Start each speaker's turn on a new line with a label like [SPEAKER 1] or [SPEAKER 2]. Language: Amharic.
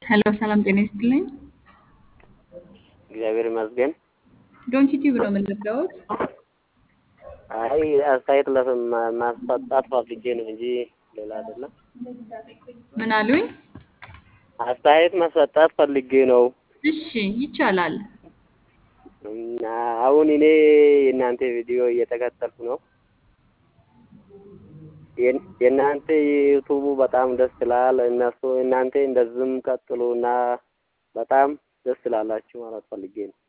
[SPEAKER 1] ሄሎ ሰላም ጤና ይስጥልኝ።
[SPEAKER 2] እግዚአብሔር ይመስገን።
[SPEAKER 1] ዶንኪ ቲዩብ ነው የምንለውት።
[SPEAKER 2] አይ አስተያየት ለማ- ማስሰጣት ፈልጌ ነው እንጂ ሌላ አይደለም።
[SPEAKER 1] ምን አሉኝ?
[SPEAKER 2] አስተያየት ማስሰጣት ፈልጌ ነው።
[SPEAKER 1] እሺ ይቻላል።
[SPEAKER 2] እና አሁን እኔ የእናንተ ቪዲዮ እየተከተልኩ ነው። የን- የእናንተ ዩቱቡ በጣም ደስ ይላል። እነሱ እናንተ እንደዚህም ቀጥሉ እና በጣም ደስ ይላላችሁ ማለት ፈልጌ ነው።